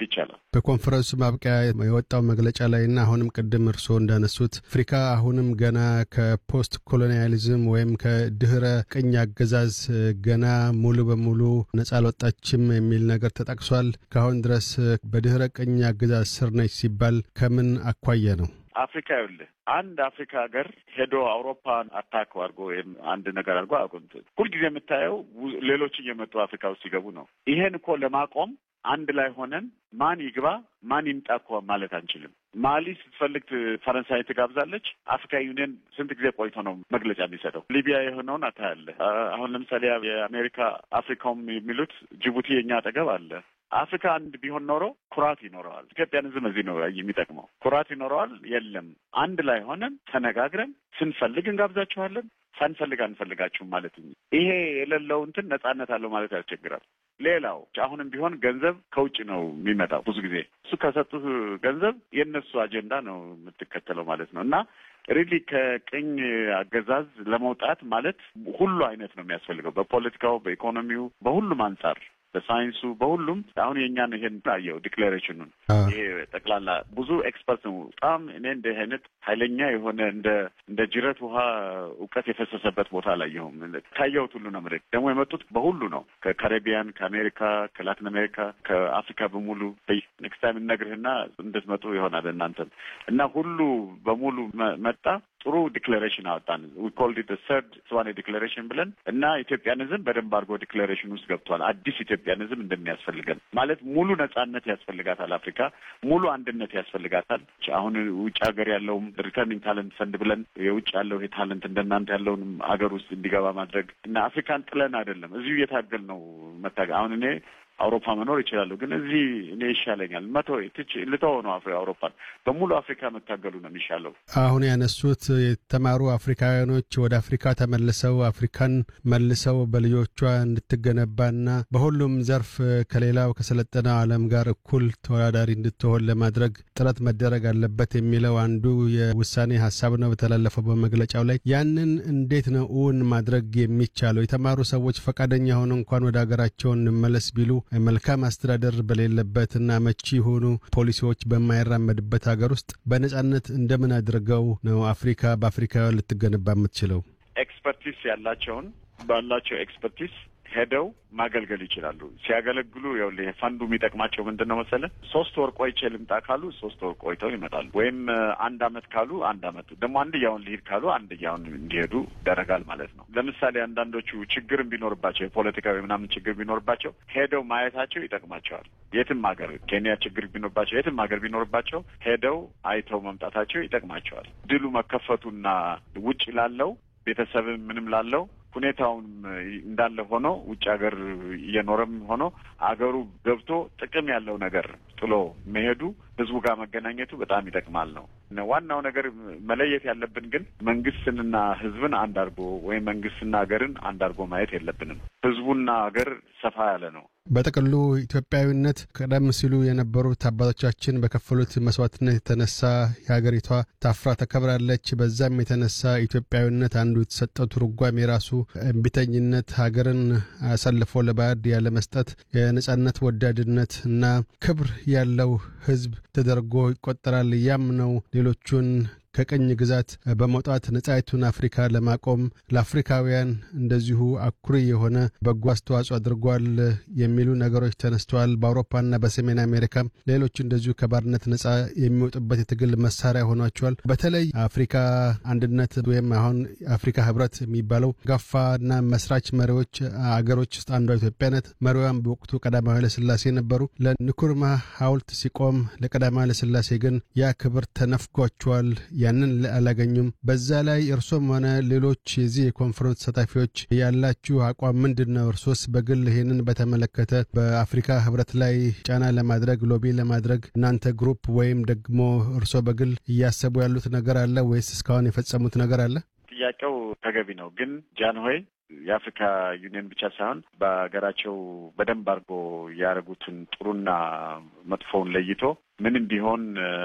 ይቻላል። በኮንፈረንሱ ማብቂያ የወጣው መግለጫ ላይ እና አሁንም ቅድም እርስዎ እንዳነሱት አፍሪካ አሁንም ገና ከፖስት ኮሎኒያሊዝም ወይም ከድህረ ቅኝ አገዛዝ ገና ሙሉ በሙሉ ነጻ አልወጣችም የሚል ነገር ተጠቅሷል። ከአሁን ድረስ በድህረ ቅኝ አገዛዝ ስር ነች ሲባል ከምን አኳየ ነው? አፍሪካ ይኸውልህ አንድ አፍሪካ ሀገር ሄዶ አውሮፓን አታክ አድርጎ ወይም አንድ ነገር አድርጎ አቁም። ሁልጊዜ የምታየው ሌሎች እየመጡ አፍሪካ ውስጥ ሲገቡ ነው። ይሄን እኮ ለማቆም አንድ ላይ ሆነን ማን ይግባ ማን ይምጣ እኮ ማለት አንችልም። ማሊ ስትፈልግ ፈረንሳይ ትጋብዛለች። አፍሪካ ዩኒየን ስንት ጊዜ ቆይቶ ነው መግለጫ የሚሰጠው? ሊቢያ የሆነውን አታያለህ። አሁን ለምሳሌ የአሜሪካ አፍሪካውም የሚሉት ጅቡቲ የኛ አጠገብ አለ። አፍሪካ አንድ ቢሆን ኖሮ ኩራት ይኖረዋል። ኢትዮጵያንዝም እዚህ ነው የሚጠቅመው። ኩራት ይኖረዋል። የለም አንድ ላይ ሆነን ተነጋግረን ስንፈልግ እንጋብዛችኋለን፣ ሳንፈልግ አንፈልጋችሁም ማለት ይሄ የሌለው እንትን ነጻነት አለው ማለት ያስቸግራል። ሌላው አሁንም ቢሆን ገንዘብ ከውጭ ነው የሚመጣው። ብዙ ጊዜ እሱ ከሰጡት ገንዘብ የእነሱ አጀንዳ ነው የምትከተለው ማለት ነው እና ሪሊ ከቅኝ አገዛዝ ለመውጣት ማለት ሁሉ አይነት ነው የሚያስፈልገው በፖለቲካው፣ በኢኮኖሚው፣ በሁሉም አንጻር በሳይንሱ በሁሉም አሁን የእኛን ይሄን አየው ዲክሌሬሽኑን ይሄ ጠቅላላ ብዙ ኤክስፐርት ነው በጣም እኔ እንደ አይነት ኃይለኛ የሆነ እንደ እንደ ጅረት ውሃ እውቀት የፈሰሰበት ቦታ አላየሁም። ካየሁት ሁሉ ነው ምልክ ደግሞ የመጡት በሁሉ ነው ከካሪቢያን፣ ከአሜሪካ፣ ከላቲን አሜሪካ፣ ከአፍሪካ በሙሉ ኔክስት ታይም እነግርህና እንድትመጡ ይሆናል እናንተም እና ሁሉ በሙሉ መጣ። ጥሩ ዲክሌሬሽን አወጣን። ዊ ኮልድ ኢት ሰርድ ስዋኔ ዲክሌሬሽን ብለን እና ኢትዮጵያንዝም በደንብ አድርጎ ዲክሌሬሽን ውስጥ ገብቷል። አዲስ ኢትዮጵያንዝም እንደሚያስፈልገን ማለት ሙሉ ነጻነት ያስፈልጋታል አፍሪካ፣ ሙሉ አንድነት ያስፈልጋታል። አሁን ውጭ ሀገር ያለውም ሪተርኒንግ ታለንት ፈንድ ብለን የውጭ ያለው ይሄ ታለንት እንደናንተ ያለውንም ሀገር ውስጥ እንዲገባ ማድረግ እና አፍሪካን ጥለን አይደለም እዚሁ እየታገል ነው መታገል አሁን እኔ አውሮፓ መኖር ይችላሉ፣ ግን እዚህ እኔ ይሻለኛል መቶ ትች ልተው ነው አውሮፓን በሙሉ አፍሪካ መታገሉ ነው የሚሻለው። አሁን ያነሱት የተማሩ አፍሪካውያኖች ወደ አፍሪካ ተመልሰው አፍሪካን መልሰው በልጆቿ እንድትገነባና በሁሉም ዘርፍ ከሌላው ከሰለጠነው ዓለም ጋር እኩል ተወዳዳሪ እንድትሆን ለማድረግ ጥረት መደረግ አለበት የሚለው አንዱ የውሳኔ ሀሳብ ነው በተላለፈው በመግለጫው ላይ። ያንን እንዴት ነው እውን ማድረግ የሚቻለው? የተማሩ ሰዎች ፈቃደኛ ሆነ እንኳን ወደ ሀገራቸው እንመለስ ቢሉ መልካም አስተዳደር በሌለበትና መቺ የሆኑ ፖሊሲዎች በማይራመድበት ሀገር ውስጥ በነጻነት እንደምን አድርገው ነው አፍሪካ በአፍሪካውያን ልትገነባ የምትችለው? ኤክስፐርቲስ ያላቸውን ባላቸው ኤክስፐርቲስ ሄደው ማገልገል ይችላሉ። ሲያገለግሉ ይኸውልህ ፈንዱ የሚጠቅማቸው ምንድን ነው መሰለህ? ሶስት ወር ቆይቼ ልምጣ ካሉ ሶስት ወር ቆይተው ይመጣሉ። ወይም አንድ አመት ካሉ አንድ አመት ደግሞ አንድያውን ልሂድ ካሉ አንድያውን እንዲሄዱ ይደረጋል ማለት ነው። ለምሳሌ አንዳንዶቹ ችግር ቢኖርባቸው የፖለቲካዊ ምናምን ችግር ቢኖርባቸው ሄደው ማየታቸው ይጠቅማቸዋል። የትም ሀገር ኬንያ ችግር ቢኖርባቸው የትም ሀገር ቢኖርባቸው ሄደው አይተው መምጣታቸው ይጠቅማቸዋል። ድሉ መከፈቱና ውጭ ላለው ቤተሰብም ምንም ላለው ሁኔታውን እንዳለ ሆኖ ውጭ ሀገር እየኖረም ሆኖ አገሩ ገብቶ ጥቅም ያለው ነገር ጥሎ መሄዱ ህዝቡ ጋር መገናኘቱ በጣም ይጠቅማል ነው። ዋናው ነገር መለየት ያለብን ግን መንግስትንና ህዝብን አንድ አድርጎ ወይም መንግስትና ሀገርን አንድ አድርጎ ማየት የለብንም። ህዝቡና ሀገር ሰፋ ያለ ነው። በጥቅሉ ኢትዮጵያዊነት ቀደም ሲሉ የነበሩት አባቶቻችን በከፈሉት መስዋዕትነት የተነሳ የሀገሪቷ ታፍራ ተከብራለች። በዛም የተነሳ ኢትዮጵያዊነት አንዱ የተሰጠው ትርጓሜ የራሱ እምቢተኝነት፣ ሀገርን አሳልፎ ለባዕድ ያለመስጠት፣ የነጻነት ወዳድነት እና ክብር ያለው ህዝብ ተደርጎ ይቆጠራል። ያም ነው ሌሎቹን ከቅኝ ግዛት በመውጣት ነጻይቱን አፍሪካ ለማቆም ለአፍሪካውያን እንደዚሁ አኩሪ የሆነ በጎ አስተዋጽኦ አድርጓል የሚሉ ነገሮች ተነስተዋል። በአውሮፓና በሰሜን አሜሪካም ሌሎች እንደዚሁ ከባርነት ነጻ የሚወጡበት የትግል መሳሪያ ሆኗቸዋል። በተለይ አፍሪካ አንድነት ወይም አሁን አፍሪካ ህብረት የሚባለው ጋፋና መስራች መሪዎች አገሮች ውስጥ አንዷ ኢትዮጵያ ናት። መሪዋም በወቅቱ ቀዳማዊ ኃይለሥላሴ ነበሩ። ለንኩርማ ሐውልት ሲቆም ለቀዳማዊ ኃይለሥላሴ ግን ያ ክብር ተነፍጓቸዋል። ያንን አላገኙም። በዛ ላይ እርሶም ሆነ ሌሎች የዚህ የኮንፈረንስ ተሳታፊዎች ያላችሁ አቋም ምንድን ነው? እርሶስ በግል ይሄንን በተመለከተ በአፍሪካ ህብረት ላይ ጫና ለማድረግ ሎቢ ለማድረግ እናንተ ግሩፕ ወይም ደግሞ እርሶ በግል እያሰቡ ያሉት ነገር አለ ወይስ እስካሁን የፈጸሙት ነገር አለ? ጥያቄው ተገቢ ነው። ግን ጃንሆይ የአፍሪካ ዩኒየን ብቻ ሳይሆን በሀገራቸው በደንብ አድርጎ ያደረጉትን ጥሩና መጥፎውን ለይቶ ምንም ቢሆን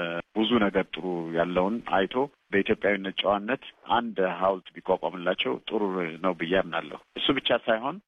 ብዙ ነገር ጥሩ ያለውን አይቶ በኢትዮጵያዊነት ጨዋነት አንድ ሐውልት ቢቋቋምላቸው ጥሩ ነው ብዬ አምናለሁ። እሱ ብቻ ሳይሆን